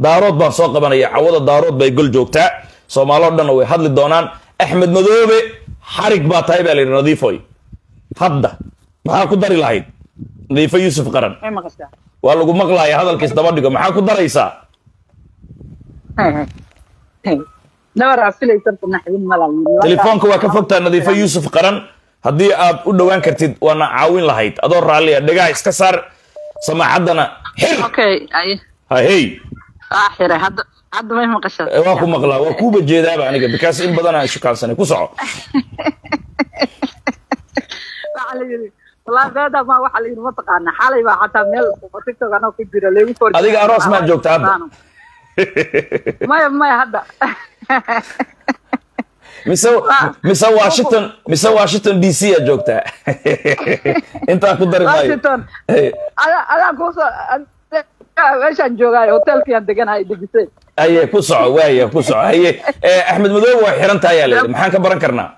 daarood baan soo qabanaya cawada daarood bay gol joogtaa soomaaloo dhanna way hadli doonaan axmed madoobe xarig baa tahay baa la yidhi nadiifoy hadda maxaa ku dari lahayd nadiifo yuusuf qaran may maqashaa waa lagu maqlaaya hadalkiis daba dhigo maxaa ku daraysaa nabar afilaysan naxdin malal telefoonka waa ka fogtaa nadiifo yuusuf qaran haddii aad u dhowaan kartid waana caawin lahayd adoo raalliya dhegaha iska saar samaacaddana xir okay ay ha hey ah xire hadda hadda may maqashaa Eh, waa ku maqlaa waa kuuba jeedaaba aniga bikaas in badan aan shukaansanay ku soco waxaa la yidhi wallaahi beeda ma waxaa la yidhi mataqaana xalay baa xataa meel tiktok anoo ku jira leegu for Adiga aroos maa joogta hadda? maya maya hadda mise mise washington mise washington d c aad joogtaa intaa ku dari maayo washington Eh, adaa adaa kuusoo meeshaan joogaayo hotelkiyaan deganahay dejisay haye ku soco waaya ku soco haye Eh, axmed madoobe waa xiran tahay yaa layidhi maxaan ka baran karnaa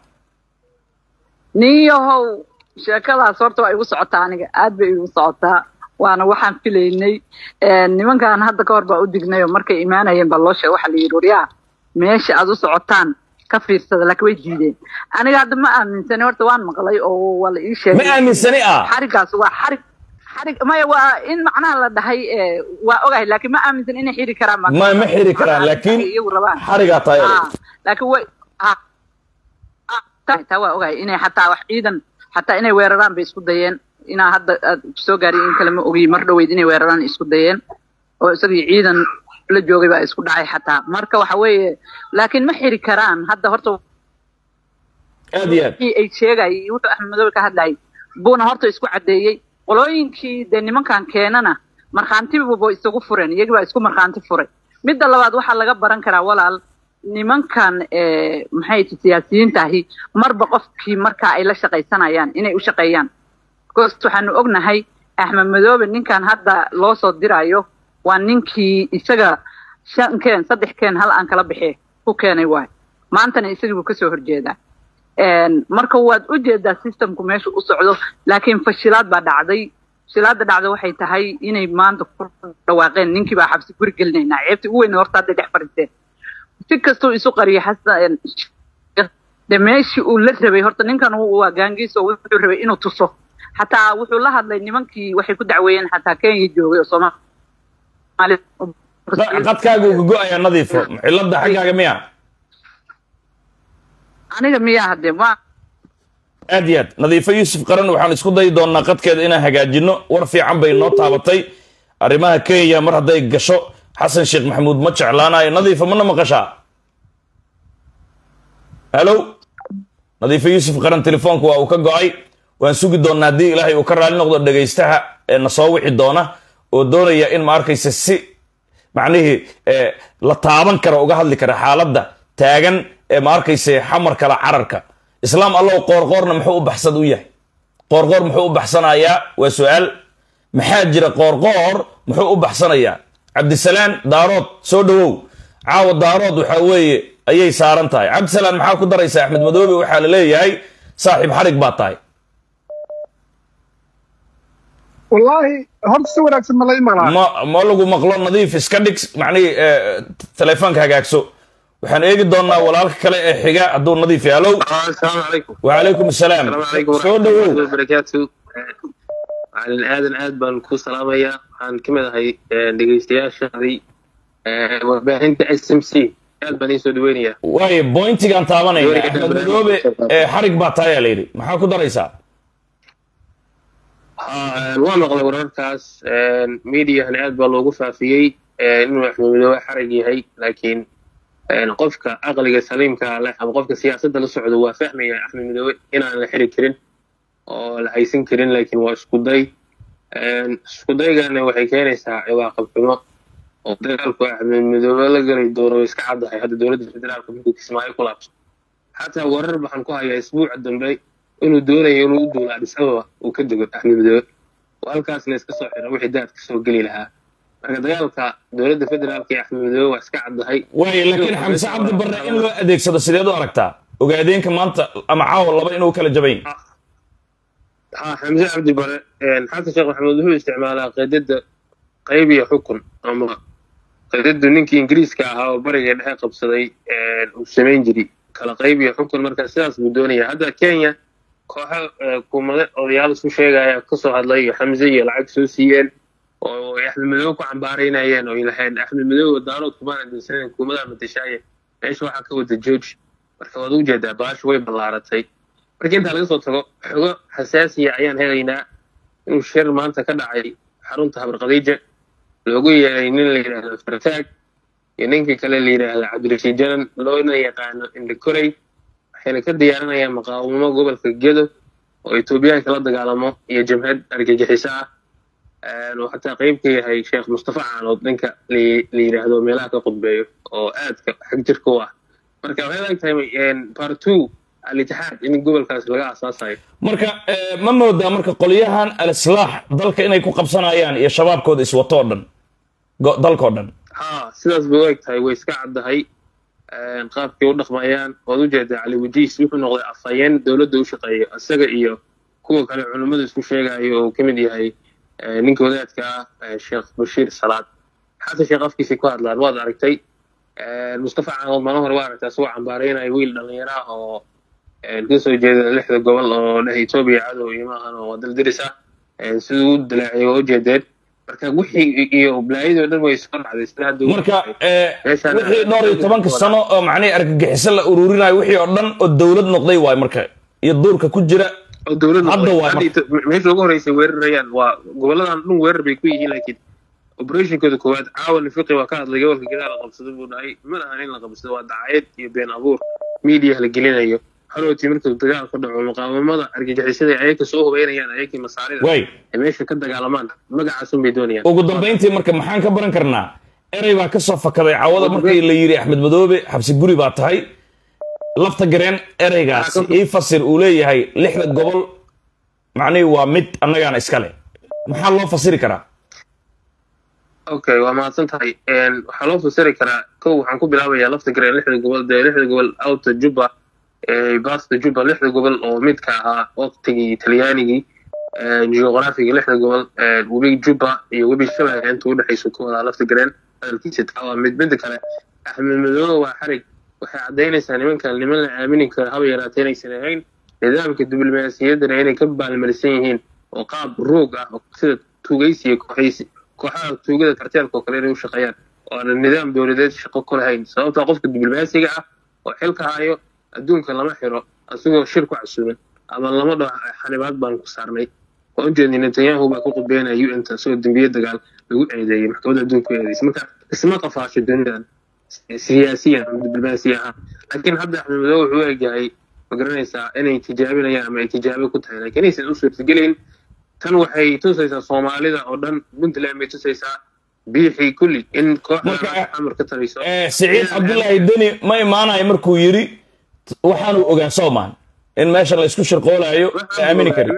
nin yahow sheekadaas horta waa igu socotaa aniga aad bay igu socotaa waana waxaan filaynay nimankan hadda ka hor baa u dignay oo markay imaanayeen baa loo sheegay waxaa la yidhi waryaa meesha aad u socotaan ka fiirsada laakiin way diideen aniga hadda ma aaminsani horta waan maqlay oo waa la ii ma sheegay aaminsani ah xarigaas waa xarig xarig maya waa in macnaha la dhahay eh, waa ogahay laakiin ma aaminsan inay xiri karaan baa- ma ma xiri karaan Macnaha laakiin iyagu rabaan xarigaa tahay yaa Ah, layidhi. laakiin way ah, ah, taa taa waa ogahay inay xataa wax ciidan xataa inay weeraraan bay isku dayeen inaa hadda aad soo gaarin in kale ma ogiy mar dhoweyd inay weeraraan isku dayeen oo isagii ciidan la joogay baa isku dhacay xataa marka waxa weeye laakiin ma xiri karaan hadda horta aad iyo aad wixii ay sheegayay iyo wuxuu axmed madoobe ka hadlayay buuna horta isku caddeeyey qolooyinkii dee nimankan keenana markhaantibuba isagu fureen iyagii baa isku markhaanti furay midda labaad waxaa laga baran karaa walaal nimankan eh, maxay ti siyaasiyiinta ahi marba qofkii markaa ay la shaqaysanayaan inay u shaqeeyaan because waxaanu ognahay axmed madoobe ninkan hadda loo soo dirayo waa ninkii isaga shan keen saddex keen hal aan kala bixi ku keenay waay maantana isagii buu kasoo horjeedaa Een, marka waad u jeedaa systemku meesha u socdo laakiin fashilaad baa dhacday fashilaada dhacda waxay tahay inay maanta ku dhawaaqeen ninkii baa xabsi guri gelinaynaa ceebtii ugu weyn horta hadday dhex fadhiisteen si kastuu isu qariyay xasan de meeshii uu la rabay horta ninkan uu- waa gaangiis oo wuxuu rabay inuu tuso xataa wuxuu la hadlay nimankii waxay ku dacweeyeen xataa kenya joogay oo soomaali qadkaaga uga go-ayaa nadiifo cilada xaggaaga miya aniga miyaa hadde ma aad iyo aad nadiifo yuusuf qaran waxaan isku dayi doonaa qadkeeda inaan hagaajino war fiican bay noo taabatay arrimaha kenya mar hadday gasho xasan sheekh maxamuud ma jeclaanayo nadiifo mana maqashaa halo nadiifo yuusuf qaran telefoonka waa uu ka go-ay waan sugi doonaa haddii ilaahay uu ka raali noqdo dhegaystaha ee na soo wici doona oo doonaya in ma arkaysa si macnihii eh, la taaban kara uga hadli kara xaaladda taagan ee ma arkaysa xamar kala cararka islaam allow qoorqoorna muxuu u baxsad u yahay qoorqoor muxuu u baxsanayaa waa su-aal maxaa jira qoorqoor muxuu u baxsanayaa cabdisalaan daarood soo dhowow caawa daarood waxaa weeye ayay saaran tahay cabdisalaan maxaa ku daraysa axmed madoobe waxaa la leeyahay saaxiib xarig baa tahay wallaahi horta si wanaagsan ma la ii maqlaa ma ma lagu maqlo nadiif iska dhig macnihii eh, telefoonka hagaagso waxaan eegi doonaa walaalka kale ee xiga hadduu nadiif yaalow السلام عليكم وعليكم السلام السلام عليكم soo ورحمة الله dhowow وبركاته macalin aadan aad baan ku salaamayaa waxaan ka mid ahay dhegeystayaashaadii warbaahinta s m c aad baan iisoo dhaweynayaa waayo bointigaan taabanayna Dooriga axmed dhammaan. madoobe ee xarig baa tahay aa layidhi maxaa ku daraysaa Haa, waa maqlay wararkaas mediahana aad baa loogu faafiyey inuu axmed midoobe xarag yahay laakiin qofka aqliga saliimka leh ama qofka siyaasadda la socdo waa fahmaya axmed midoobe inaan la xiri karin oo la haysan karin laakiin waa isku day isku daygana waxay keenaysaa ciwaaqab xumo oo dagaalku axmed midoobe la galay doono way iska caddahay hadda dowladda federaalka markuu kismaayo ku laabso xataa warar waxaan ku hayaa isbuuca dambe inuu doonayo inuu u duulo adis ababa uu ka dego axmed midoobe oo halkaasna iska soo xira wixii daad ka soo geli lahaa marka dagaalka dowladda federaalka iyo axmed midoobe waa iska caddahay waayo laakiin xamse cabdi barre in loo adeegsado sideed u aragtaa ogaadeenka maanta ama caawa laba inuu kala jabayn ها حمزة عبد البر حسن شيخ محمود هو استعمالها قيدد قيب يا حكم أما qadadu ninkii ingiriiska ahaa oo bariga dhexe qabsaday uu samayn jiray kala qayb iyo xukun marka sidaas buu doonaya hadda kenya kooxo kuumade odayaal isku sheegaya kasoo hadlay iyo xamse iyo lacag soo siiyeen oo ay axmed madoobe ku cambaaraynayeen oo ay lahayn axmed madoobe daarood kumaana dinsanen kuumadaa matashaaye meesha waxaa ka wada george marka waad u jeedaa baashu way ballaaratay marka intaa laga soo tago xogo xasaasiya ayaan helaynaa inuu shir maanta ka dhacay xarunta habarqadiija loogu yeeray nin la yidhaahdo fartaag iyo ninkii kale la yidhaahdo cabdirashiid janan loona yaqaano indhakorey waxayna ka diyaarinayaan maqaawamo gobolka gedo oo etoobiyaanka la dagaalamo iyo jamhad argagixiso ah oo xataa qayb ka yahay sheekh mustafa caanood ninka la yidhaahdo meelaha ka qudbeeyo oo aadka xag jirka u ah marka waxay lag tahay part two al-itixaad in gobolkaas laga asaasayo marka ma moodaa marka qolyahan al-islaax dalka inay ku qabsanayaan iyo shabaabkooda iswato o dhan dalkao dhan ha sidaas bay u eg tahay way iska caddahay qaabkay u dhaqmayaan waad u jeedaa cali wajiis wuxuu noqday afhayeen dowladda u shaqeeya isaga iyo kuwa kale culummada isku sheegayo oo ka mid yahay ninka wadaadka ah sheekh bashiir salaad xasan sheekh afkiisay ku hadlaan waad aragtay mustafa caanood maalin hore waa aragtay asagoo cambaaraynaya wiil dhallinyaro ah oo kasoo jeeda lixda gobol oo dheh etoobiya cadow iyo maahan oo daldiris ah siduu u dalaaciyay waa ujeedeen marka wixii iyo balaayadii o dhan way soo dhacday sida hadda marka wixii dhowr iyo tobanka sano oo macnihii argagixiso la ururinayo wixii oo dhan oo dowlad noqday waay marka iyo duurka ku jira oo dowladda hadda waa meesha ugu horreysay weerarayaan waa goboladan dhan weerar bay ku yihiin laakiin operationkooda koowaad caawan fiqi waa ka hadlay gobolka gedaa la qabsado buu dhahay mana ahan in la qabsado waa dacayad iyo been abuur media la gelinayo halowtii markuu dagaal ka dhaco muqaawamada argagixisada ayaka soo hubeynayaan ayakii masaarida way ay meesha ka dagaalamaan magacaasun bay doonayaan ugu dambayntii marka maxaan ka baran karnaa erey baa ka soo fakaday cawada markii la yidhi axmed madoobe xabsi guri baa tahay lafta gareen ereygaas ii fasir uu leeyahay lixda gobol macnihii waa mid annagaana iskale maxaa loo fasiri karaa okay waa mahadsan tahay waxaa loo fasiri karaa kow waxaan ku bilaabayaa lafta gareen lixda gobol dee lixda gobol outa juba baasta juba lixda gobol oo midka ahaa waqtigii talyaanigii geografigii lixda gobol webi juba iyo webi shabeelle inta udhexayso ku wadaa lafta gareen hadalkiisa taa waa mid midda kale axmed madoobe waa xarig waxay caddaynaysaa nimankan niman la aamini karo haba yaraatee inaysan ahayn nidaamka diblomaasiyaddana inay ka baalmarisan yihiin oo qaab roog ah oo sida tuugaysi iyo kooxaysi kooxaha tuugada karteelka oo kale inay u shaqeeyaan oo aan nidaam dowladeed shaqo ku lahayn sababtaa qofka diblomaasiga ah oo xilka hayo adduunka lama xiro asigoo shir ku casuuman ama lama dhaho xanibaad baan ku saarnay waa ujeednay netanyahu baa ku qudbeynaya un ta isagoo dembiye dagaal lagu eedeeyey maxkamadda adduunka u eedeysay marka isma qafaasho dunidan siyaasiyan ama diblomaasi ahaan laakiin hadda axmed madoobe wuxuu u egyahay ma garanaysaa inay tijaabinayaan ama ay tijaabo ku tahay laakiin inaysan u suurtagelayn tan waxay tusaysaa soomaalida oo dhan puntland bay tusaysaa biixii kulli in kooxda xamar ka tabayso siciid cabdullaahi deni ma imaanayo markuu yidhi waxaanu ogaa soomaan in meesha la isku shirqoolayo la aamini karin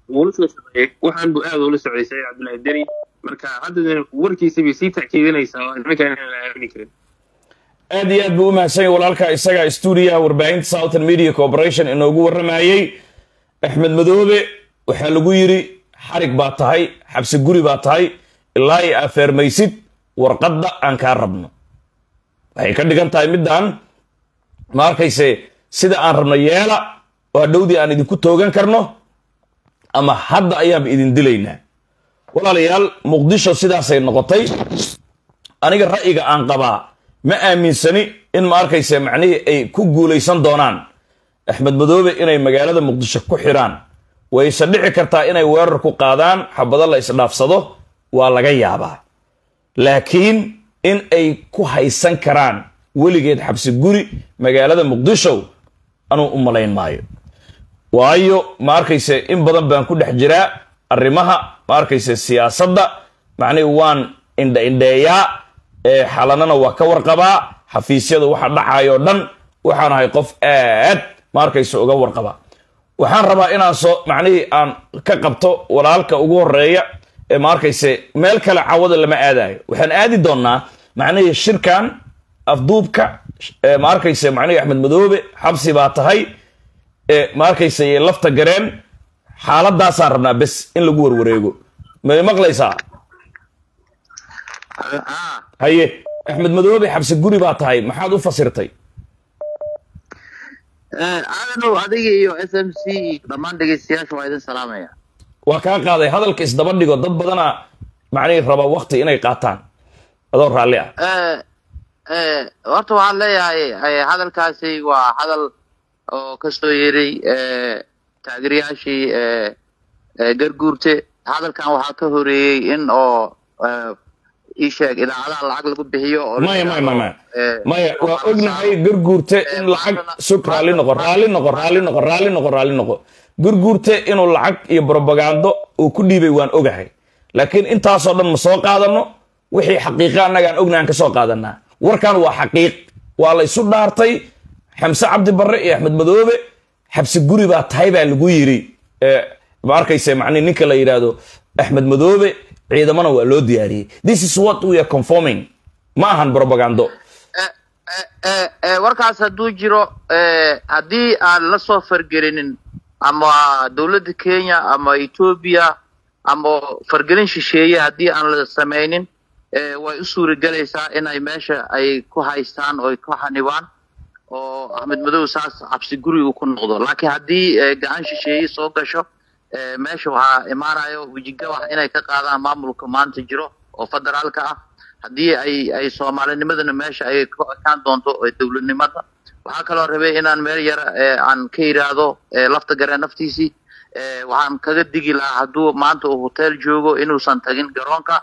waxaan buu aad ula socday saciid cabdullaahi deni marka hadda warkiisa bay sii tackiidinaysaa oo nimankan inaan la aamini karin aad iyo aad buu u mahadsan yahay walaalka isaga stuudiyaha warbaahinta southern media corporation inoogu warramayey axmed madoobe waxaa lagu yidhi xarig baa tahay xabsi guri baa tahay ilaa i afeermaysid warqadda aan kaa rabno waxay ka dhigan tahay middan ma arkayse sida aan rabno yeela oo hadhowdii aan idinku toogan karno ama hadda ayaanba idin dilaynaa walaalayaal muqdisho sidaasay noqotay aniga ra'yiga aan qabaa ma aaminsani in ma arkayse macnihii ay ku guulaysan doonaan axmed madoobe inay magaalada muqdisho ku xidhaan wayse dhici kartaa inay weerar ku qaadaan xabado la isdhaafsado waa laga yaabaa laakiin in ay ku haysan karaan weligeed xabsi guri magaalada muqdisho anuu u malayn maayo waayo ma arkayse in badan baan ku dhex jiraa arrimaha ma arkayse siyaasadda macnihi waan indha indheeyaa ee xalanana waa ka warqabaa xafiisyada waxa dhacayo dhan waxaan ahay qof aad ma arkayse uga warqaba waxaan rabaa inaan soo macnihii aan ka qabto walaalka ugu horeeya ee ma arkayse meel kale cawada lama aadayo waxaan aadi doonnaa macnihii shirkan afduubka ma arkayse macnihii axmed madoobe xabsi baa tahay ma arkayse lafta gareen xaaladaasaan rabnaa bes in lagu warwareego may maqlaysaa haye axmed madoobe xabsi guri baa tahay maxaad u fasirtay aadanow adiga iyo s m c dhammaan dhegeystayaasha waa idin salaamaya waa kaa qaaday hadalka isdaba dhigo dad badana macnihii raba wakti inay qaataan adoo raalli ah horta waxaan leeyahay eh, hadalkaasi waa hadal oo kasoo yeeray eh, taageerayaashii eh, eh, garguurte hadalkan waxaa ka horeeyey in oo eh, ii sheeg idaacadaha lacag lagu bixiyo oo la maya maya yidhaahdo, maya eh, maya waa waxaa la ognahay saaro- garguurte Eh, in lacag maantana- sug raalli noqo raalli noqo raalli noqo raalli noqo raalli noqo garguurte inuu lacag iyo brobagando uu ku dhiibay waan ogahay laakiin intaasoo dhan ma soo qaadano wixii xaqiiqa annagaan ognahan ka soo qaadanaa warkan waa xaqiiq waa la isu dhaartay xamse cabdi barre iyo axmed madoobe xabsi guri baa tahay baa lagu yiri Eh, ma arkayse macnihi ninka la yidhaahdo axmed madoobe ciidamana waa loo diyaariyey this is what we are conforming ma ahan brobagando Eh, eh, eh, eh, warkaas hadduu jiro eh, haddii aan la soo fargelinin ama dowladda kenya ama etoobiya ama fargelin shisheeye haddii aan la samaynin eh, way u suuragelaysaa inay meesha ay ku haystaan oo ay ku xanibaan oo axmed madow saas cabsi guri uu ku noqdo laakiin haddii eh, gacan shisheeye soo gasho eh, meesha waxaa imaanayo wejigabax inay ka qaadaan maamulka maanta jiro oo federaalka ah haddii ay ay soomaalinimadana meesha ay ku ekaan doonto ee dowladnimada waxaa kaloo rabay inaan meel yara eh, aan ka yidhaahdo eh, lafta garee naftiisii eh, waxaan kaga digi lahaa hadduu maanta uu hotel joogo inuusan tagin garoonka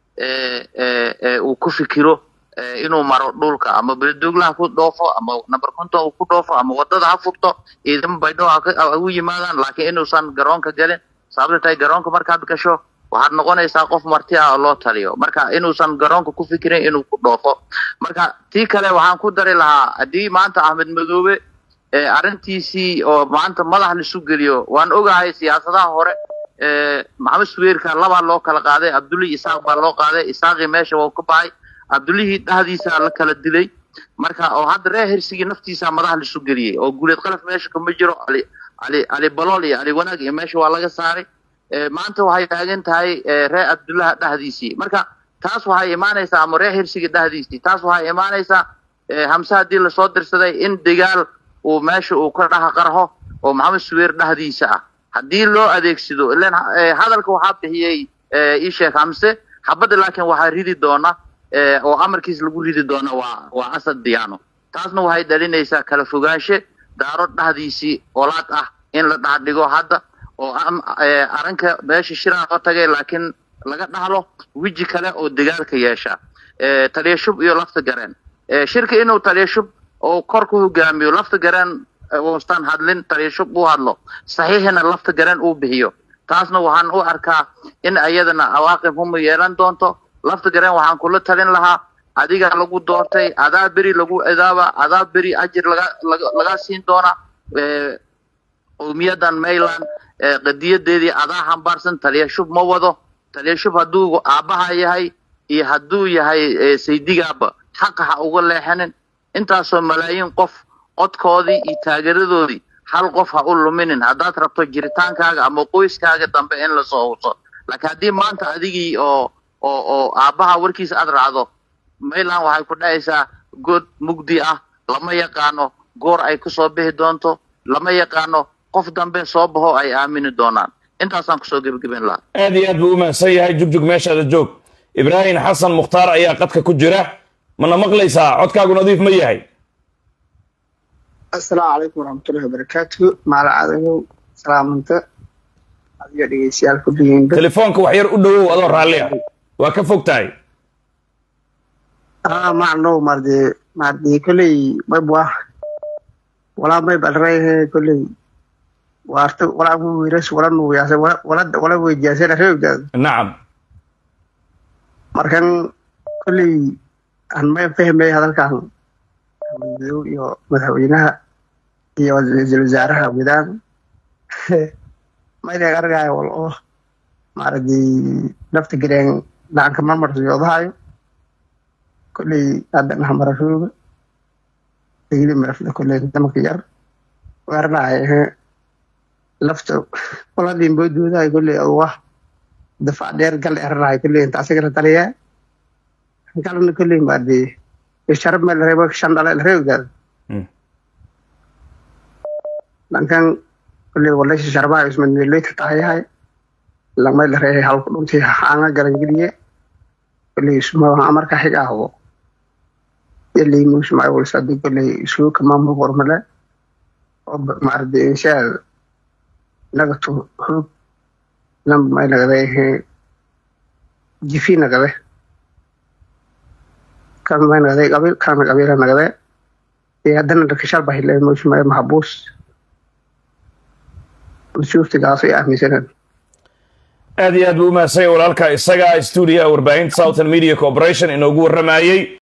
eh, eh, eh, uu ku fikiro eh, inuu maro dhulka ama beledugla ha ku dhoofo ama number konton uu ku dhoofo ama wadada ha furto ciidamo baydhabo ha ka- ha u yimaadaan laakiin inuusan garoonka gelin sababta tahay garoonka markaad gasho waxaad noqonaysaa qof marti ah oo loo taliyo marka inuusan garoonka ku fikirin inuu ku dhoofo marka tii kale waxaan ku dari lahaa haddii maanta axmed madoobe eh, arrintiisii oo maanta madax laisu geliyo waan ogahay siyaasadaha hore eh, maxamed suweyrka labaa loo kala qaaday cabdullahi isaaq baa loo qaaday isaaqii meesha waa ka baxay cabdullihii dhahdiisa la kala dilay marka oo hadda reer hersigii naftiisa madax laisu geliyey oo guuleed qalaf meesha kama jiro ali ali ali balool iyo ali wanaag iyo meesha waa laga saaray Eh, maanta waxay taagan tahay eh, reer cabdullaha dhahdiisii marka taas waxay imaanaysaa ama reer hirsiga dhahdiisii taas waxay imaanaysaa eh, hamse haddii lasoo dirsaday in dagaal uu meesha uu ka dhaha qarho oo maxamed suweer dhahdiisa ah haddii loo adeegsado ilan eh, hadalka waxaa bixiyey eh, ii sheekh hamse xabadda laakiin waxaa ridi doona eh, oo amarkiis lagu ridi doona waa waa asad diyaano taasna waxay dhalinaysaa kala fogaanshe daaro dhahdiisii olaad ah in la dhahdhigo hadda oo am- eh, arrinka meesha shiraan loo tagay laakiin laga dhahlo weji kale oo dagaalka yeesha Eh, taliya shub iyo lafta gareen Eh, shirka inuu taliya shub oo kor ku hogaamiyo lafta gareen eh, uusan hadlin taliya shub uu hadlo saxiixina lafta gareen uu bixiyo taasna waxaan u arkaa in ayadana awaaqib huma yeelan doonto lafta gareen waxaan kula talin lahaa adiga lagu doortay adaa beri lagu cidaaba adaa beri ajir laga laga laga siin doona Eh, qowmiyadan mayland ee qadiyadeedii adaa hambaarsan taliya shub ma wado taliya shub hadduu aabbaha yahay iyo hadduu yahay eh, saydigaaba xaqa ha uga leexanin intaasoo malaayiin qof codkoodii iyo taageeradoodii hal qof ha u luminin haddaad rabto jiritaankaaga ama qoyskaaga dambe in lasoo huso laakiin haddii maanta adigii oo oo oo aabbaha warkiisa aad raacdo mayland waxay ku dhacaysaa god mugdi ah lama yaqaano goor ay kusoo bixi doonto lama yaqaano qof dambe soo baxo ay aamini doonaan intaasaan kusoo gebagaben lahaa aad iyo aad buu u mahadsan yahay jugjug meeshaada joog ibraahim xasan mukhtaar ayaa qadka ku jira mana maqlaysaa codkaagu nadiif ma yahay asalaamu calaykum waraxmatullahi wabarakaatu maala cadagow salaamanta adiga dhegeystayaal ku dhigeenba telefoonka wax yar u dhowow adoo raalli ah waa ka fog tahay ah macnow marde marde kolley maybwa walaa may balreehe kolley waarta walaa mu wiiras wala nuuyaase wala wala wala weydiyaasena reebdaad nacam markan kolley aan may fahmay hadalkan madow iyo madaxweynaha iyo ra-iisul wasaaraha wadaan maydeeg argaayo wal oo maaragtay nafta gareen dhacanka marmarsiyoodahayo kolley haddan hamarashooga degli marafda kolley damanka yar weeranahay ehe lafta waladin boodoodahay kolley wax dafaac dheer gal eranahay kolley inta asagana taliyaa galna kolley maaragtay sharab ma larebo shan dhale lareegdaada Mm. dhankan kolley walaysi sharbaha ismadmeeleyta tahayahay lamay lareehay halku dhuntii haanga galangeliye kolley ismaa amarka xig ahbo yalii muusma walsadi kolley isuu kamaamul hormale oo maarde inshaad nagatu hub namba may nagade jifi nagade kan may nagade qabiil kana qabiila nagade ee haddana dhakashal bahile muusma mahabuus usuuftigaas ay aaminsaneen aad iyo aad buu u mahadsan yahay walaalka isaga stuudiyaha warbaahinta southern media corporation inoogu warramayey